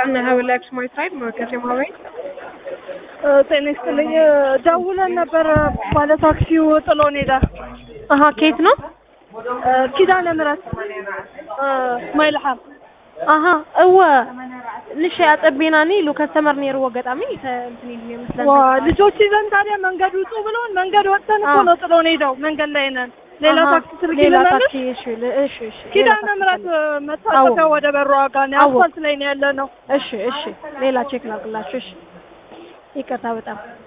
ነህ ብለህ ስማይት ሳይድ ማርኬት የማበይ ጤና ይስጥልኝ። ደውለን ነበር ባለ ታክሲው ጥሎን ሄደ። አሀ ከየት ነው? ኪዳነ ምሕረት ማይልሓም አሀ እወ ንሽ ያጠቤናኒ ሉ ከስተመር ኔርዎ ገጣሚ እንትን ይሉ ይመስላል። ዋ ልጆች ይዘን ታዲያ መንገድ ውጡ ብሎን መንገድ ወጥተን እኮ ነው ጥሎን ሄደው። መንገድ ላይ ነን። ሌላ አሀ፣ ታክሲ ስልክ ሌላ ይለናል። ታክሲ እሺ ል- እሺ እሺ ሌላ ኪዳነ ታክሲ ምሕረት ፈልግ። መታጠፊያ ወደ በሩ ጋር ነው። አዎ። አስፋልት ላይ ነው ያለ ነው። እሺ እሺ ሌላ ቼክ ላድርግላችሁ። እሺ ይቅርታ በጣም